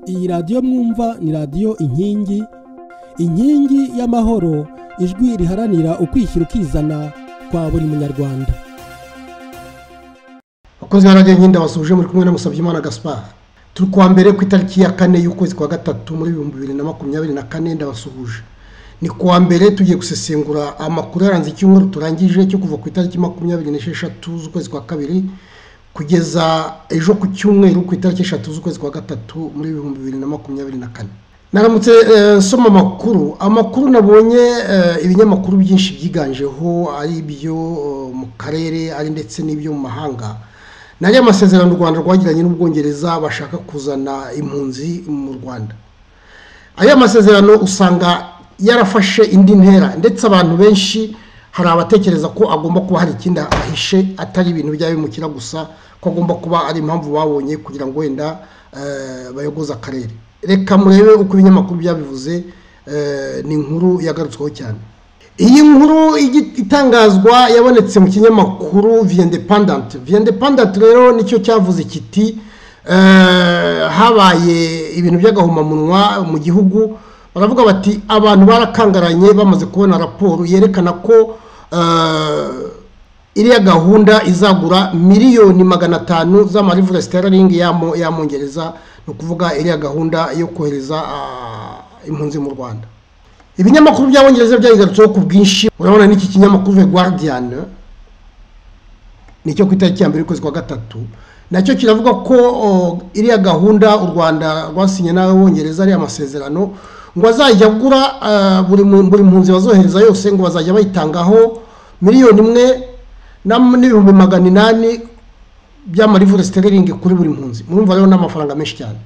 iyi radiyo mwumva ni radiyo inkingi inkingi y'amahoro ijwi riharanira ukwishyira ukizana kwa buri munyarwanda abakozi ba radiyo nk'inda basuje muri kumwe na Musabyimana gaspar turi kuwa mbere ku itariki ya kane y'ukwezi kwa gatatu muri ibihumbi bibiri na makumyabiri na kane ndabasuhuje ni kuwa mbere tugiye gusesengura amakuru yaranze icyumweru turangije cyo kuva ku itariki makumyabiri n'esheshatu z'ukwezi kwa kabiri kugeza ejo ku cyumweru ku itariki eshatu z'ukwezi kwa gatatu muri ibihumbi bibiri na makumyabiri na kane naramutse nsoma amakuru amakuru nabonye ibinyamakuru byinshi byiganjeho ari ibyo mu karere ari ndetse n'ibyo mu mahanga nari amasezerano u rwanda rwagiranye n'ubwongereza bashaka kuzana impunzi mu rwanda aya masezerano usanga yarafashe indi ntera ndetse abantu benshi hari abatekereza ko agomba kuba hari ikindi ahishe atari ibintu byaba bimukira gusa ko agomba kuba ari impamvu babonye kugira ngo wenda bayogoze akarere reka murebe uko ibinyamakuru byabivuze ni inkuru yagarutsweho cyane iyi nkuru itangazwa yabonetse mu kinyamakuru viyendepandanti viyendepandanti rero nicyo cyavuze kiti habaye ibintu by'agahomamunwa mu gihugu baravuga bati abantu barakangaranye bamaze kubona raporo yerekana ko iriya gahunda izagura miliyoni magana atanu z'amarivura sitararingi y'amongereza ni ukuvuga iriya gahunda yo kohereza impunzi mu rwanda ibinyamakuru by'abongereza byayigarutseho ku bwinshi urabona n'iki kinyamakuru the guardian nicyo ku itariki ya mbere y'ukwezi kwa gatatu nacyo kiravuga ko iriya gahunda u rwanda rwasinye n'abongereza ariya masezerano ngo azajya agura buri mpunzi bazohereza yose ngo bazajya bayitangaho miliyoni imwe n'ibihumbi magana inani by'amarivure siteringi kuri buri mpunzi murumva rero n'amafaranga menshi cyane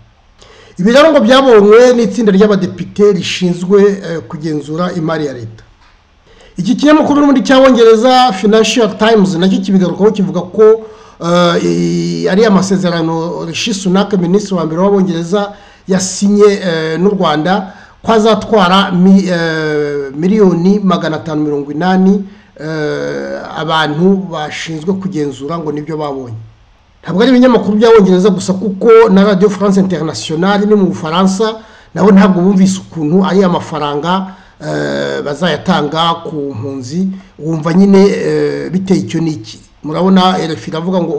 ibi rero ngo byabonywe n'itsinda ry'abadepite rishinzwe kugenzura imari ya leta iki kinyamakuru n'ubundi cyabongereza financial times nacyo kibigarukaho kivuga ko ari amasezerano rishi sunake minisitiri wa mbere w'abongereza yasinye n'u rwanda ko azatwara miliyoni magana atanu mirongo inani abantu bashinzwe kugenzura ngo nibyo babonye ntabwo ari ibinyamakuru by'abongereza gusa kuko na radiyo france international ni mu bufaransa nabo ntabwo bumvise ukuntu ari amafaranga bazayatanga ku mpunzi wumva nyine biteye icyo n'iki murabona erefi iravuga ngo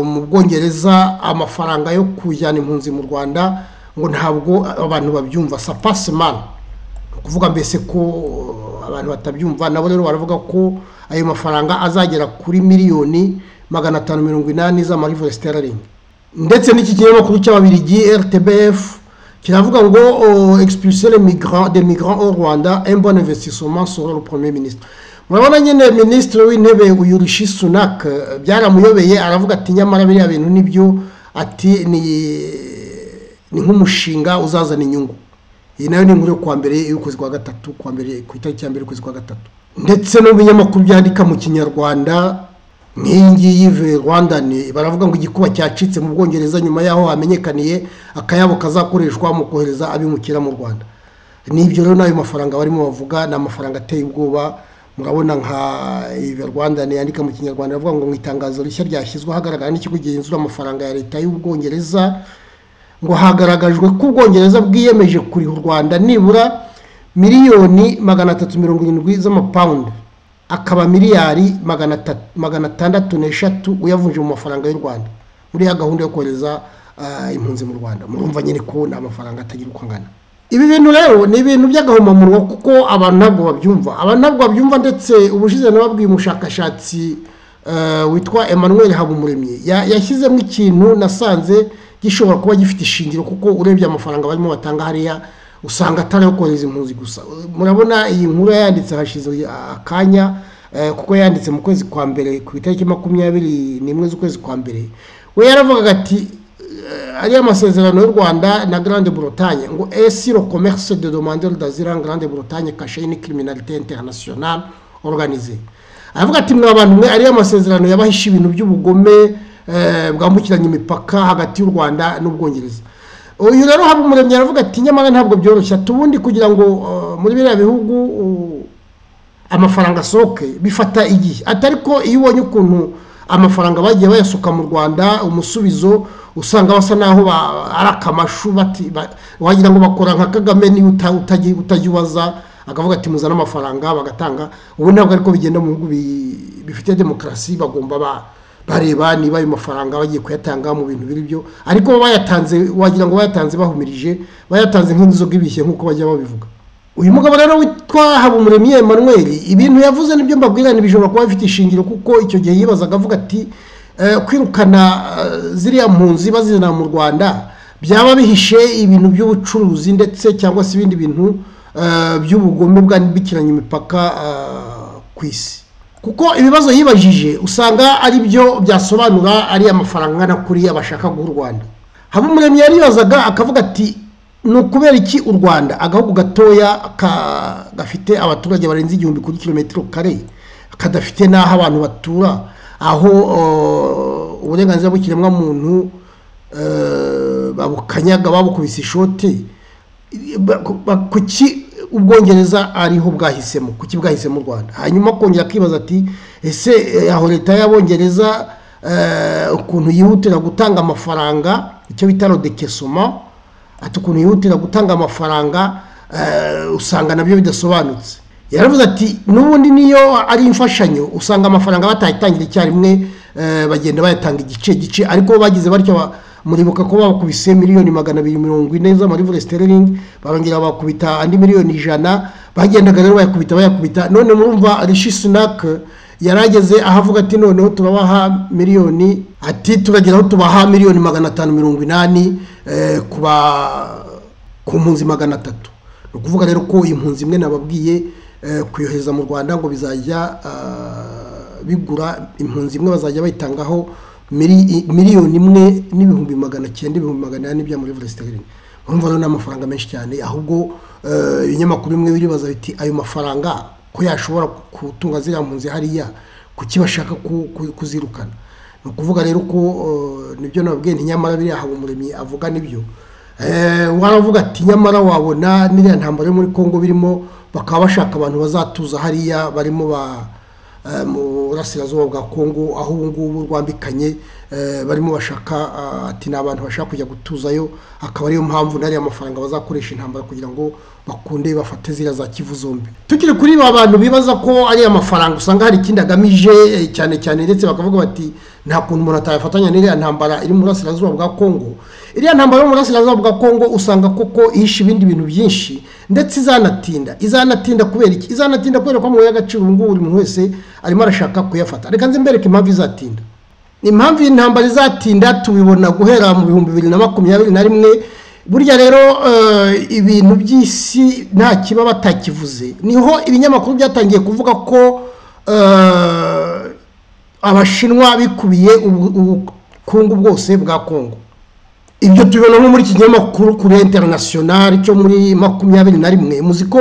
mu bwongereza amafaranga yo kujyana impunzi mu rwanda ngo ntabwo abantu babyumva sapasemani ni ukuvuga mbese ko abantu batabyumva nabo rero baravuga ko ayo mafaranga azagera kuri miliyoni magana atanu mirongo inani z'amarivure siteraringi ndetse n'iki kinyamakuru cy'ababirigi rtbf kiravuga ngo egisipusiyone de migrant au rwanda embone investissement sur le premier ministre murabona nyine minisitiri w'intebe uyu rishi sunak byaramuyobeye aravuga ati nyamara biriya bintu nibyo ati ni nk'umushinga uzazana inyungu iyi nayo ni inkuru yo kuwa mbere y'ukwezi kwa gatatu kuwa mbere ku itariki ya mbere y'ukwezi kwa gatatu ndetse n'ibinyamakuru byandika mu kinyarwanda nk'iyi ngiyi ve rwanda baravuga ngo igikuba cyacitse mu bwongereza nyuma y'aho hamenyekaniye akayabo kazakoreshwa mu kohereza abimukira mu rwanda n'ibyo rero n'ayo mafaranga barimo bavuga ni amafaranga ateye ubwoba murabona nka ive rwanda yandika mu kinyarwanda baravuga ngo mu itangazo rishya ryashyizweho hagaragara n'ikigo gihindura amafaranga ya leta y'ubwongereza ngo hagaragajwe ko ubwongereza bwiyemeje kuriha u rwanda nibura miliyoni magana atatu mirongo irindwi z'amapawundi akaba miliyari magana atandatu n'eshatu uyavunje mu mafaranga y'u rwanda muri ya gahunda yo kohereza impunzi mu rwanda murumva nyine ko ni amafaranga atagira uko angana ibi bintu rero ni ibintu by'agahomamunwa kuko abantu ntabwo babyumva abantu ntabwo babyumva ndetse ubushize nababwiye umushakashatsi witwa emmanuel habumuremyi yashyizemo ikintu nasanze gishobora kuba gifite ishingiro kuko urebye amafaranga barimo batanga hariya usanga atari ayo kohereza impunzi gusa murabona iyi nkuru yanditse hashize akanya kuko yanditse mu kwezi kwa mbere ku itariki makumyabiri n'imwe z'ukwezi kwa mbere we yaravugaga ati ariyo amasezerano y'u rwanda na grande bretagne ngo esi lo commerce de demande d'asile grande bretagne kashe ni criminalité internationale organisée aravuga ati mwe abantu mwe ariyo amasezerano yabahisha ibintu by'ubugome bwambukiranya imipaka hagati y'u rwanda n'ubwongereza uyu rero haba umuremyi aravuga ati nyamara ntabwo byoroshye ubundi kugira ngo muri biriya bihugu amafaranga asohoke bifata igihe atari ko iyo ubonye ukuntu amafaranga bagiye bayasuka mu rwanda umusubizo usanga basa n'aho ba- ari akamashu bati- ba- wagira ngo bakora nka kagame niba uta- utaji- utajibaza akavuga ati muzane amafaranga bagatanga ubu ntabwo ariko bigenda mu bihugu bi- bifite demokarasi bagomba ba bareba niba ayo mafaranga bagiye kuyatanga mu bintu biri byo ariko bo bayatanze wagira ngo bayatanze bahumirije bayatanze nk'inzoga ibishye nk'uko bajya babivuga uyu mugabo rero witwa habumuremyi emmanuel ibintu yavuze nibyo mbabwira ni bishobora kuba bifite ishingiro kuko icyo gihe yibazaga avuga ati "Eh, kwirukana eh, ziriya mpunzi bazizana mu rwanda byaba bihishe ibintu by'ubucuruzi ndetse cyangwa se ibindi bintu eh, by'ubugome bwambukiranya imipaka eh, ku isi kuko ibibazo yibajije usanga ari byo byasobanura ari amafaranga angana kuri abashaka guha u rwanda habumuremyi yaribazaga akavuga ati ni ukubera iki u rwanda agahugu gatoya ka- gafite abaturage barenze igihumbi kuri kilometero kare kadafite n'aho abantu batura aho eh, uburenganzira bw'ikiremwamuntu eh, babukanyaga babukubise ishoti ba- ku- ba- kuki ubwongereza ariho bwahisemo kuki bwahisemo u rwanda hanyuma kongera akibaza ati ese eh, aho leta y'abongereza eh, ukuntu yihutira gutanga amafaranga icyo bita rodekesoma ati ukuntu yihutira gutanga amafaranga eh, usanga nabyo bidasobanutse yaravuze ati n'ubundi niyo ari imfashanyo usanga amafaranga batayitangira icyarimwe eh, bagenda bayatanga igice gice ariko bagize batyo ba- muribuka ko bakubise miliyoni magana abiri mirongo ine z'amarivure sterling barongera bakubita andi miliyoni ijana bagendaga rero bayakubita bayakubita none murumva rishi sunak yarageze aho avuga ati noneho tubabaha miliyoni ati turageraho tubaha miliyoni magana atanu mirongo inani eh, ku ba- ku mpunzi magana atatu ni ukuvuga rero ko impunzi imwe nababwiye eh, kuyohereza mu rwanda ngo bizajya ah, bigura impunzi imwe bazajya bayitangaho mili- miliyoni imwe n'ibihumbi magana cyenda ibihumbi magana ane bya muri sterling urumva rero ni amafaranga menshi cyane ahubwo eh, ibinyamakuru bimwe biribaza biti ayo mafaranga ko yashobora gutunga ziriya mpunzi hariya kuki bashaka ku- ku- kuzirukana ni ukuvuga rero ko eh, nibyo nababwiye ntinyamara biriya habumuremyi avuga nibyo Eh, waravuga ati nyamara wabona n'iriya ntambaro yo muri congo birimo bakaba bashaka abantu bazatuza hariya barimo ba eh, mu burasirazuba bwa congo aho ubu ngubu rwambikanye eh, barimo bashaka ah, ati ni abantu bashaka kujya gutuzayo akaba ariyo mpamvu n'ariya mafaranga bazakoresha intambara kugira ngo bakunde bafate ziriya za kivu zombi tukiri kuri ba bantu bibaza ko ariya mafaranga usanga hari ikindi agamije eh, cyane cyane ndetse bakavuga bati nta kuntu umuntu atayafatanya n'iriya ntambara iri mu burasirazuba bwa congo iriya ntambaro yo mu burasirazuba bwa kongo usanga koko ihishe ibindi bintu byinshi ndetse izanatinda izanatinda kubera iki izanatinda kubera ko mu y'agaciro ubu ngubu buri muntu wese arimo arashaka kuyafata reka nze mbereke impamvu izatinda impamvu iyi ntambara izatinda tubibona guhera mu bihumbi bibiri na makumyabiri na rimwe burya rero eh, ibintu by'isi nta kiba batakivuze niho ibinyamakuru byatangiye kuvuga ko eh, abashinwa bikubiye ubu- ubukungu bwose bwa kongo ibyo tubibona nko muri iki kinyamakuru kuri interinasiyonari cyo muri makumyabiri na rimwe muzi ko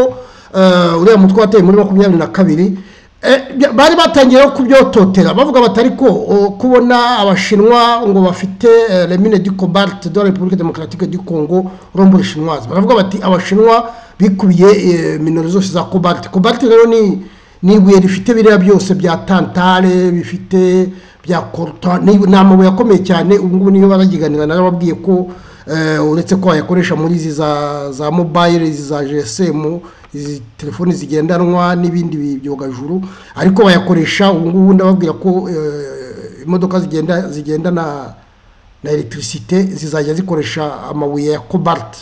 eh, uriya mutwe wateye muri makumyabiri na kabiri eh, bya- bari batangiye no kubyototera bavuga batari ko oh, kubona abashinwa ngo bafite eh, les mines du cobalt de la république démocratique du congo urumva urushinwazi baravuga bati abashinwa bikubiye eh, minero zose za cobalt cobalt rero ni ni ibuye rifite biriya byose bya tantale bifite bya korota ni ni amabuye akomeye cyane ubu ngubu niyo baragiganira narababwiye ko eh, uretse ko wayakoresha muri izi za za mobayire izi za gsm izi telefoni zigendanwa n'ibindi bi- byogajuru ariko bayakoresha ubu ngubu ndababwira ko eh, imodoka zigenda zigenda na na electricité zizajya zikoresha amabuye ya cobalt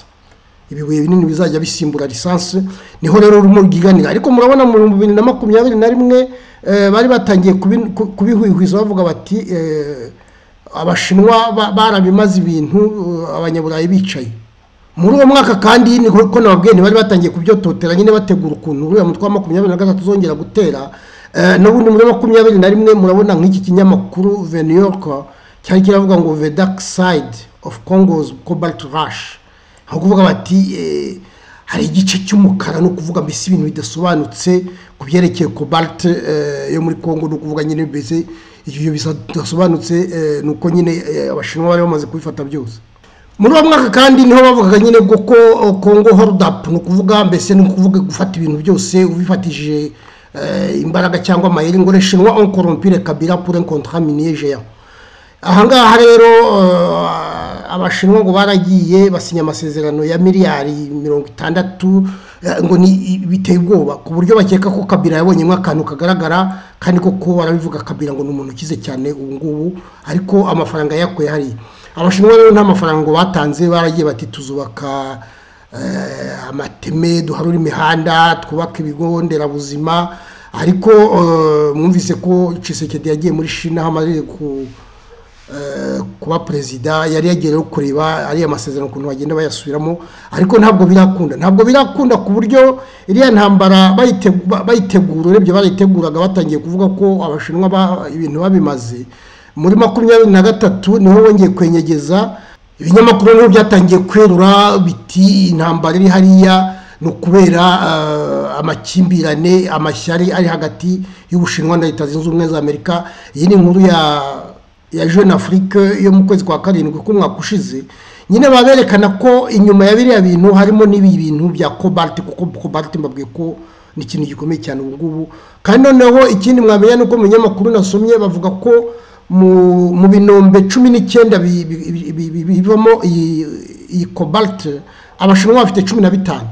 ibibuye binini bizajya bisimbura lisansi niho rero urimo ryiganira ariko murabona mu bihumbi bibiri na makumyabiri na rimwe eh, bari batangiye kubi- ku- kubihwihwiza bavuga bati eh, abashinwa ba- barabimaze ibintu eh, abanyaburayi bicaye muri uwo mwaka kandi ni ko nababwiye ntibari batangiye kubyototera nyine bategura ukuntu uriya mutwe wa makumyabiri na gatatu uzongera gutera Eh, n'ubundi muri makumyabiri na rimwe murabona nk'iki kinyamakuru the new york cyari kiravuga ngo the dark side of congo's cobalt rush aho kuvuga bati eh, hari igice cy'umukara ni ukuvuga mbese ibintu bidasobanutse ku byerekeye cobalt eh, yo muri congo ni ukuvuga nyine mbese ibyo bidasobanutse eh, ni uko nyine eh, abashinwa bari bamaze kubifata byose muri uwo mwaka kandi niho bavugaga nyine bwo ko kongo horudapu ni ukuvuga mbese ni ukuvuga gufata ibintu byose ubifatishije eh, imbaraga cyangwa amayeri ngo reshinwa onkorompire kabira pure nkontamineye jeya ahangaha rero eh, abashinwa ngo baragiye basinya amasezerano ya miliyari mirongo itandatu eh, ngo ni biteye ubwoba ku buryo bakeka ko kabira yabonyemo akantu kagaragara kandi koko barabivuga kabira ngo ni umuntu ukize cyane ubu ngubu ariko amafaranga yakuye hariya abashinwa rero nta mafaranga ngo batanze baragiye bati tuzubaka eh, amateme duharura imihanda twubaka ibigo nderabuzima ariko eh, mwumvise ko cisekedi yagiye muri shina aho amaze ku- eh, kuba perezida yari yagiye rero kureba ariya masezerano ukuntu bagenda bayasubiramo ariko ntabwo birakunda ntabwo birakunda ku buryo iriya ntambara bayite- ba- bayitegura urebye barayiteguraga batangiye kuvuga ko abashinwa ba- ibintu babimaze muri makumyabiri na gatatu niho wongeye kwenyegeza ibinyamakuru niho byatangiye kwerura biti intambara iri hariya ni ukubera eh, amakimbirane amashyari ari hagati y'ubushinwa na leta zunze ubumwe za amerika iyi ni inkuru ya ya jeune afrique yo mu kwezi kwa karindwi k'umwaka ushize nyine baberekana ko inyuma ya biriya bintu harimo n'ibi bintu bya cobalt kuko cobalt mbabwiye ko ni ikintu gikomeye cyane ubu ngubu kandi noneho ikindi mwamenya ni uko mu binyamakuru nasomye bavuga ko mu mu binombe cumi n'icyenda bi- bi- bi- bi- bi- bivamo iyi iyi cobalt abashinwa bafite cumi na bitanu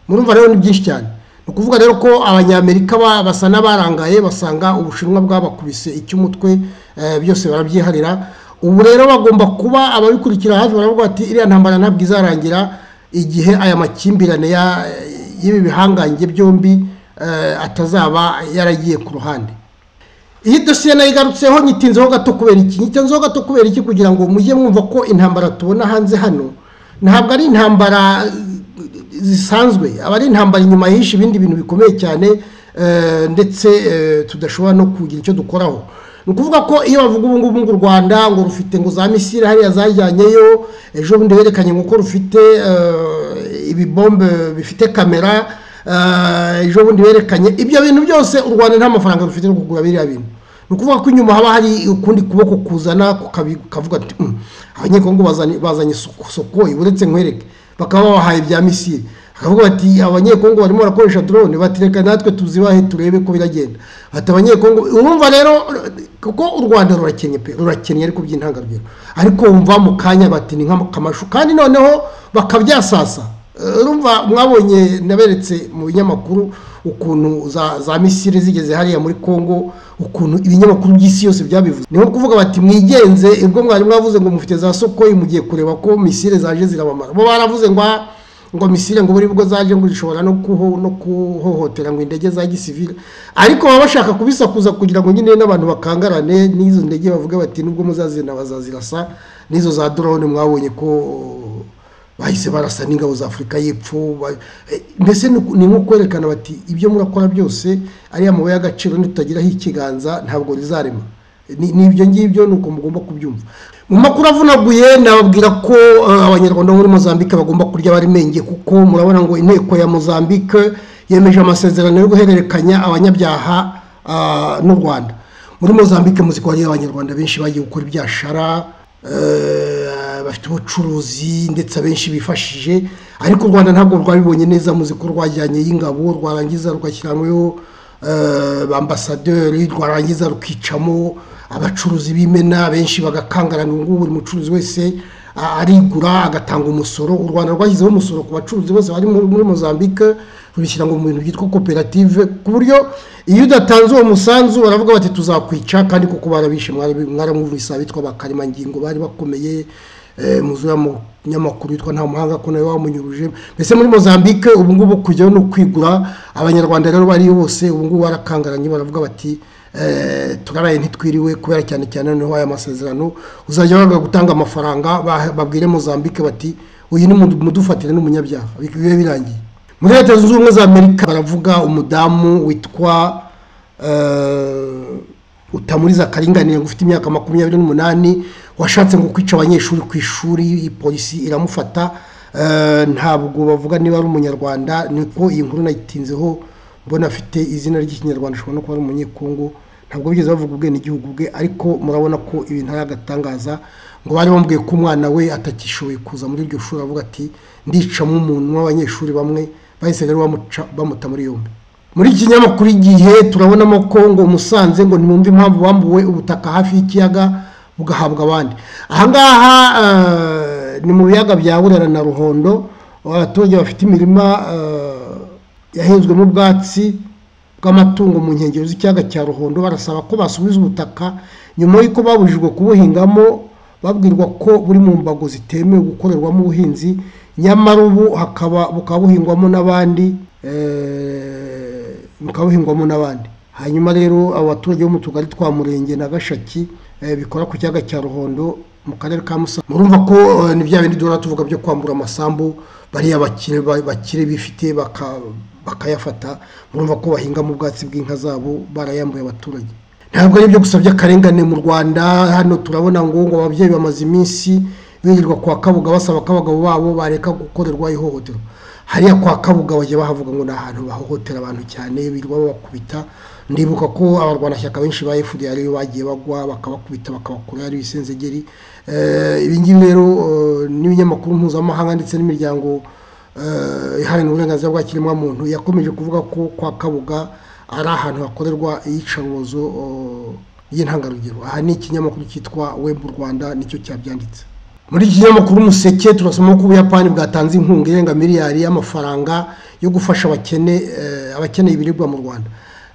murumva rero ni byinshi cyane ni ukuvuga rero ko abanyamerika ba- basa n'abarangaye basanga ubushinwa bwabakubise icy'umutwe eh, byose barabyiharira ubu rero bagomba kuba ababikurikira hafi baravuga bati iriya ntambara ntabwo izarangira igihe aya makimbirane ya- y'ibi bihangange byombi eh, atazaba yaragiye ku ruhande iyi dosiye nayo igarutseho nyitinzeho gato kubera iki nyitinzeho gato kubera iki kugira ngo mujye mwumva ko intambara tubona hanze hano ntabwo ari intambara eh, zisanzwe aba ari intambara inyuma yihishe ibindi bintu bikomeye cyane eh, ndetse eh, tudashobora no kugira icyo dukoraho ni ukuvuga ko iyo bavuga ubu ngubu ngo u rwanda ngo rufite ngo za misiri hariya zajyanyeyo ejo bundi berekanye ngo ko rufite eh, ibibombe bifite kamera Eh, ejo bundi berekanye ibyo bintu byose u rwanda nta mafaranga rufite yo kugura biriya bintu ni ukuvuga ko inyuma haba hari ukundi kuboko kuzana kukabi- kukavuga ati "Mm, abanyekongo bazanye bazanye Soko- sokoyi uretse nkwereke bakaba babahaye bya misiri bakavuga bati abanyekongo barimo barakoresha drone bati reka natwe tuzibahe turebe ko biragenda bati abanyekongo urumva rero kuko u rwanda rurakennye pe rurakennye ariko by'intangarugero ariko wumva mu kanya bati ni nk'akamashu kandi noneho bakabyasasa urumva mwabonye naberetse mu binyamakuru ukuntu za za misiri zigeze hariya muri congo ukuntu ibinyamakuru by'isi yose byabivuze ni nko kuvuga bati mwigenze ubwo mwari mwavuze ngo mufite za sokoyi mugiye kureba ko misiri zaje zirabamara bo baravuze ngo "Ah, ngo misiri ngo buri bwo zaje ngo zishobora no kuho no kuhohotera ngo indege za gisivile ariko baba bashaka kubisakuza kugira ngo nyine n'abantu bakangarane n'izo ndege bavuga bati nubwo muzazina bazazirasa n'izo za drone mwabonye ko bahise barasa n'ingabo za afurika y'epfo ba- eh, mbese ni uku- ni nko kwerekana bati ibyo murakora byose ariya mabuye y'agaciro nitutagiraho ikiganza ntabwo rizarema Ni- ni ibyo ngibyo ni uko mugomba kubyumva mu makuru avunaguye nababwira ko eh, abanyarwanda bo muri mozambique bagomba kurya barimenge kuko murabona ngo inteko ya mozambique yemeje amasezerano yo guhererekanya abanyabyaha ah, n'u rwanda muri mozambique muzi ko hari abanyarwanda benshi bagiye gukora ibyashara eh, bafite ubucuruzi ndetse abenshi bifashije ariko u rwanda ntabwo rwabibonye neza muzi ko rwajyanye y'ingabo rwarangiza rugashyiranyweho eh, ba ambasaderi rwarangiza rukicamo abacuruzi b'imena benshi bagakangarana ubu ngubu buri mucuruzi wese a- arigura agatanga umusoro u rwanda rwashyizeho umusoro ku bacuruzi bose bari muri muri mozambique rubishyira ngo mu bintu byitwa koperative ku buryo iyo udatanze uwo musanzu baravuga bati tuzakwica kandi kuko barabishe mwarabi- mwaramwumvise abitwa bakarimangingo bari bakomeye eh, muzi uriya munyamakuru witwa nta muhanga ko nawe wamunyuruje mbese muri mozambique ubu ngubu kujyaho no kwigura abanyarwanda rero bari bose ubu ngubu barakangaranye baravuga bati eh, turaraye ntitwiriwe kubera cyane cyane noneho aya masezerano uzajya baga gutanga amafaranga bah- babwire mozambique bati uyu ni mudu- mudufatire n'umunyabyaha bigiye birangiye muri leta zunze ubumwe za amerika baravuga umudamu witwa eh, utamuriza akaringanire ngo ufite imyaka makumyabiri n'umunani washatse ngo kwica abanyeshuri ku ishuri iyi polisi iramufata Eh, ntabwo bavuga niba ari umunyarwanda niko iyi nkuru nayitinzeho mbona afite izina ry'ikinyarwanda ashobora no kuba ari umunyekongo ntabwo bigeze bavuga ubwenegihugu bwe ariko murabona ko ibintu ari agatangaza ngo bari bambwiye ko umwana we atagishoboye kuza muri iryo shuri avuga ati ndicamo umuntu w'abanyeshuri bamwe bahise rero bamuca- bamuta muri yombi muri iki kinyamakuru igihe turabonamo ko ngo musanze ngo nimwumve impamvu bambuwe ubutaka hafi y'ikiyaga bugahabwa abandi ahangaha eh, ni mu biyaga bya burera na ruhondo abaturage bafite imirima eh, yahinzwemo ubwatsi bw'amatungo mu nkengero z'ikiyaga cya ruhondo barasaba ko basubiza ubutaka nyuma y'uko babujijwe kubuhingamo babwirwa ko buri mu mbago zitemewe gukorerwamo ubuhinzi nyamara ubu hakaba bukaba buhingwamo n'abandi eh, bukaba buhingwamo n'abandi hanyuma rero abo baturage bo mu tugari twa murenge na gashaki eh, bikora ku kiyaga cya ruhondo mu karere ka musanze murumva ko eh, ni bya bindi duhora tuvuga byo kwambura amasambu bariya bakire ba- bakire bifite baka- bakayafata murumva ko bahingamo ubwatsi bw'inka zabo barayambuye abaturage ntabwo ari ibyo gusa by'akarengane mu rwanda hano turabona ngo ngo ababyeyi bamaze iminsi birirwa kwa kabuga basaba ko abagabo babo bareka gukorerwa ihohoterwa hariya kwa kabuga bajya bahavuga ngo ni ahantu bahohotera abantu cyane birirwa babakubita ndibuka ko abarwanashyaka benshi ba fda ariyo bagiye bagwa bakabakubita bakabakura ari ibisenzegeri Eh, ibi ngibi rero eh, n'ibinyamakuru mpuzamahanga ndetse n'imiryango eh, iharanira uburenganzira bwa kiremwamuntu yakomeje kuvuga ko kwa kabuga ari ahantu hakorerwa iyicarubozo eh, y'intangarugero aha ni ikinyamakuru cyitwa webu rwanda nicyo cyabyanditse muri iki kinyamakuru umuseke turasoma ko ubuyapani bwatanze inkunga irenga miliyari y'amafaranga yo gufasha abakene eh, abakeneye ibiribwa mu rwanda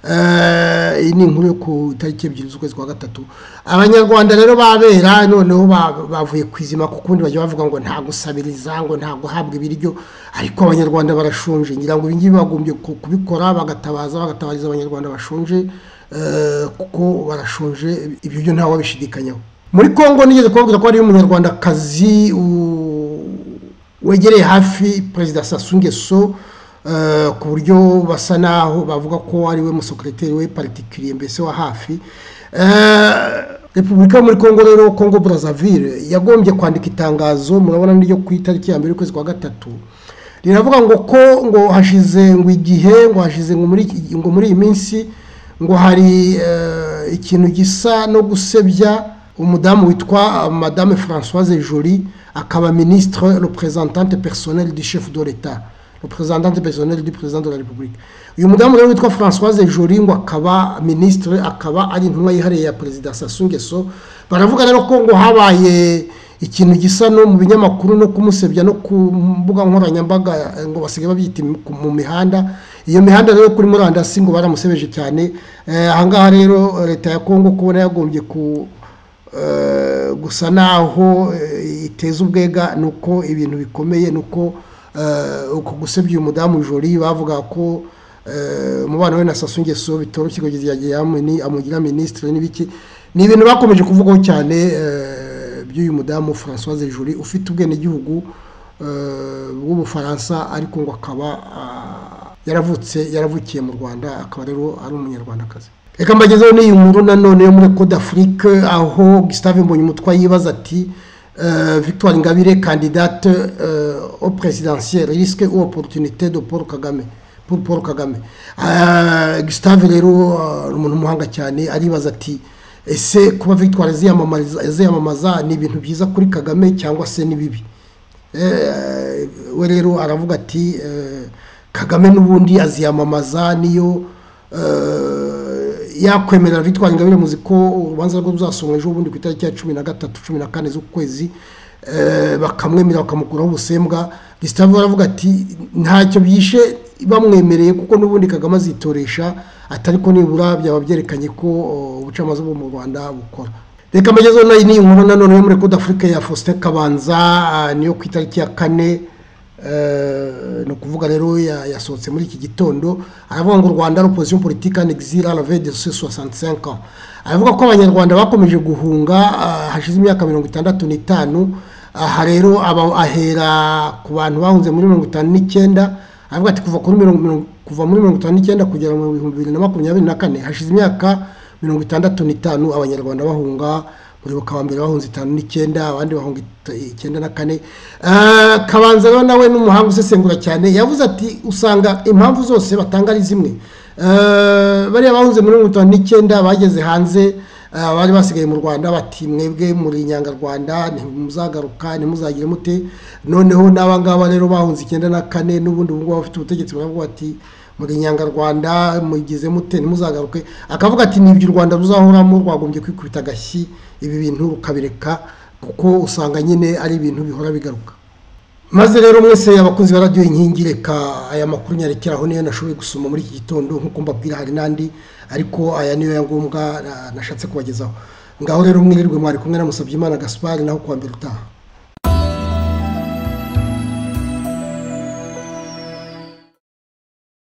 Eh, iyi ni inkuru yo ku itariki ebyiri z'ukwezi kwa gatatu abanyarwanda rero babera noneho ba- bavuye ku izima ku kundi bajya bavuga ngo nta gusabiriza ngo nta guhabwa ibiryo ariko abanyarwanda barashonje ngira ngo ibi ngibi bagombye ku- kubikora bagatabaza bagatabariza abanyarwanda bashonje eh, kuko barashonje ibyo byo ntawe wabishidikanyaho muri kongo nigeze kubabwira ko hariyo umunyarwandakazi u- wegereye hafi perezida Sassou Nguesso eh, ku buryo basa naho bavuga ko ari we musekereteri we particulier mbese wa hafi Eh, repubulika yo muri kongo rero kongo brazzaville yagombye kwandika itangazo murabona niryo ku itariki ya mbere y'ukwezi kwa gatatu riravuga ngo ko ngo hashize ngo igihe ngo hashize ngo muri iki- ngo muri iyi minsi ngo hari eh, ikintu gisa no gusebya umudamu witwa eh, madame françoise jolie akaba ministre représentante personnelle du chef de l'état représentante personnelle du président de la république uyu mudamu rero witwa françoise jolie ngo akaba ministre akaba ari intumwa yihariye ya perezida Sassou Nguesso baravuga rero ko ngo habaye ikintu gisa no mu binyamakuru no kumusebya no ku mbuga nkoranyambaga eh, ngo basigaye babyita im- ku- mu mihanda iyo mihanda rero kuri murandasi ngo baramusebeje cyane Eh, ahangaha rero eh, leta ya kongo kubona yagombye ku eh, gusa naho eh, iteza ubwega ni uko ibintu bikomeye ni uko eh, uko gusebya uyu mudamu jori bavuga ko eh, umubano we na Sassou Nguesso bitoroshye kugeza igihe yagiye amugira minisitiri n'ibiki ni ibintu bakomeje kuvugaho cyane eh, by'uyu mudamu Françoise Juri ufite ubwenegihugu eh, bw'Ubufaransa ariko ngo akaba ah, yaravutse yaravukiye mu Rwanda akaba rero ari umunyarwandakazi reka mbagezeho n'iyi nkuru nanone yo muri Code d'Afrique aho Gustave Mbonyumutwa yibaza ati euh, Victoire Ingabire candidate euh, au présidentiel risque ou opportunité de Paul Kagame pour Paul Kagame Ah, Gustave rero ah, ni umuntu w'umuhanga cyane aribaza ati ese kuba Victoire aziyamamariza- aziyamamaza ni ibintu byiza kuri Kagame cyangwa se ni bibi Eh, we rero aravuga ati eh, kagame n'ubundi aziyamamaza niyo eh, yakwemerera bitwara ingabire muzi ko urubanza rwe ruzasomwa ejo bundi ku itariki ya cumi na gatatu cumi na kane z'ukwezi eh, bakamwemerera bakamukuraho ubusembwa Gustave aravuga ati ntacyo byishe bamwemereye kuko n'ubundi kagame azitoresha atari ko nibura byaba byerekanye ko oh, ubucamanza bwo mu rwanda bukora reka amagezeho nayo ni inkuru nanone yo muri Code Africa ya Faustin Kabanza ah, niyo ku itariki ya kane eh, ni ukuvuga rero ya- yasohotse muri iki gitondo aravuga ngo u Rwanda l'opposition politique en exil à la veille de ses 65 ans aravuga ko abanyarwanda bakomeje guhunga ah, hashize imyaka mirongo itandatu n'itanu aha rero aba- ahera ku bantu bahunze muri mirongo itanu n'icyenda aravuga ati kuva kuri mirongo mirongo- kuva muri mirongo itanu n'icyenda kugera mu bihumbi bibiri na makumyabiri na kane hashize imyaka mirongo itandatu n'itanu abanyarwanda bahunga muribuka wa mbere bahunze itanu n'icyenda abandi bahunga it- icyenda na kane Eh, kabanza rero nawe n'umuhanga usesengura cyane yavuze ati usanga impamvu zose batanga ari zimwe Eh, bariya bahunze muri mirongo itanu n'icyenda bageze hanze eh, bari basigaye mu rwanda bati mwebwe muri inyangarwanda ntimuzagaruka ntimuzagire mute noneho n'abangaba rero bahunze icyenda na kane n'ubundi ubungubu bafite ubutegetsi baravuga bati muri inyangarwanda mugize mute ntimuzagaruke akavuga ati nibyo u rwanda ruzahoramo rwagombye kwikubita agashyi ibi bintu rukabireka kuko usanga nyine ari ibintu bihora bigaruka maze rero mwese abakunzi ba radiyo inkingi reka aya makuru nyarekeraho niyo nashoboye gusoma muri iki gitondo nk'uko mbabwira hari n'andi ariko aya niyo ya ngombwa na- nashatse kubagezaho ngaho rero mwirirwe mwari kumwe na Musabyimana gaspard naho kuwa mbere utaha